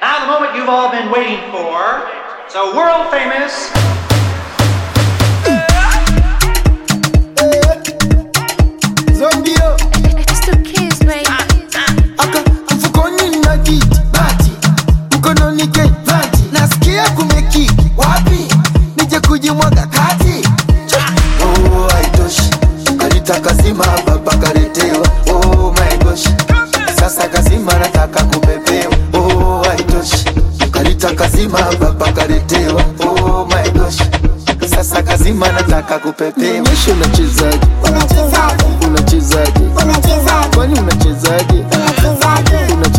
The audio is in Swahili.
Now, the moment you've all been waiting for. So, world famous. Zombio It's the kids, baby. aka mfukoni na kiti bati mkononi kevati nasikia kumekiki wapi nije kujimwaga kati oh, haitoshi kalita kazima baba kaletewa oh, my gosh sasa kazima nataka kupepewa oh, haitoshi kalita kazima baba kaletewa oh, my gosh sasa kazima nataka kupepewa Nionyeshe unachezaje Unachezaje? unachezaje Unachezaje? kwani unachezaje Unachezaje?